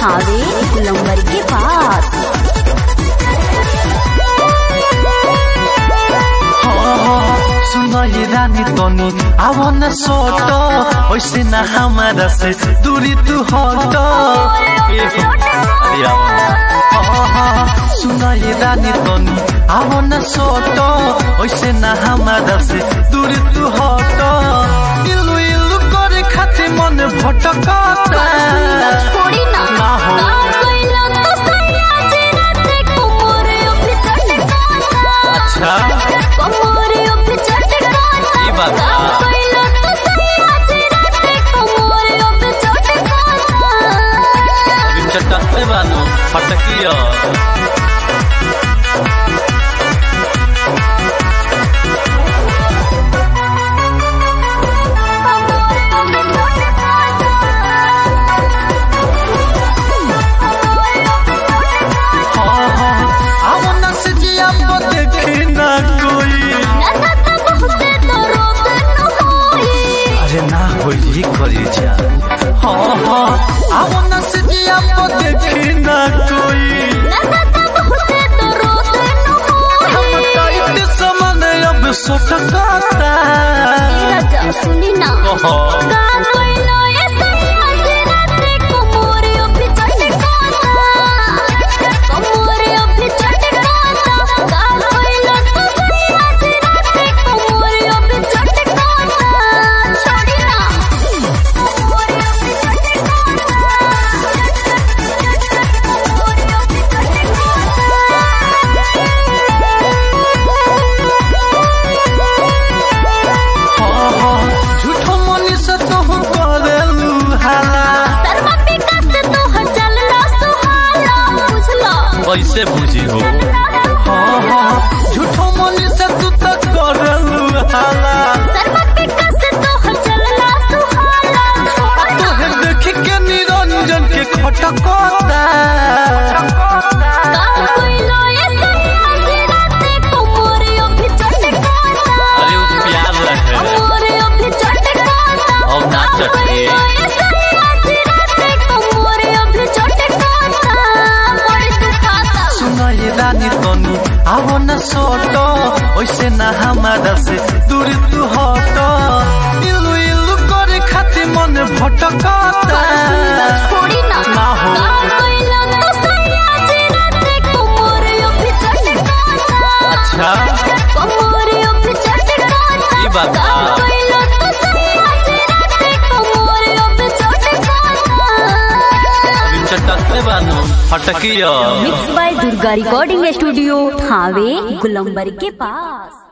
थावे गुलंबर के पास सुनई रानी तनी आव न सोट वैसे न हमारा से दूरी तू हट ए हो, अरे आव न। सुनई रानी तनी आव न सोट वैसे न हमारा से दूरी तू हट इलु इलु करे खातिर मन भटकता छोड़ी ना ना हो। का कइला तो सैया जे राते कोमरे उठ चटकाता अच्छा कोमरे उठ चटकाता ई बात का बा। कइला तो सैया जे राते कोमरे उठ चटकाता अभी चटक बानू फटकिया आवना से जिया पर देखे ना कोई अरे ना होई करी जा हाँ हाँ आवना से जिया पर देखे ना कोई हम टाइट समान अब सटकाता सुनी ना कहो का कोइलो ऐसे आज राते कोमरे उठ चटकाता कोमरे उठ चटकाता का कोइलो तो सही आज राते कोमरे उठ चटकाता छोड़ी ना कोमरे उठ हाँ हाँ झूठो मनी से तो करेलू हाला शर्मा विकास तो हर चलना सुहाला बुझलो कैसे बुझी हो हाँ हाँ झूठो मनी से तू तो करेलू हाला शर्मा विकास तो हर चलना सुहाला तोहे देख के निरंजन के खटकता का कोइलो ऐसे आज राते कोमरे उठ चटकाता अरे वो प्यार रहे कोमरे उठ चटकाता अब ना का चटके। कोइलो ऐसे आज राते कोमरे उठ चटकाता बड़ी दुखाता सुनई रानी तनी आवो न सोट वैसे न हमारा से दूर तू हट इलु इलु करे खातिर मन भटकता छोड़ी ना ना हो। का कोइलो तो सही आज राते कोमरे उठ चटकाता अच्छा कोमरे उठ चटकाता ई बात बा। का कोइलो तो सही आज राते कोमरे उठ चटकाता अभी चटकते बानू फटकिया mix by Durga recording studio Thawe गुलंबर के पास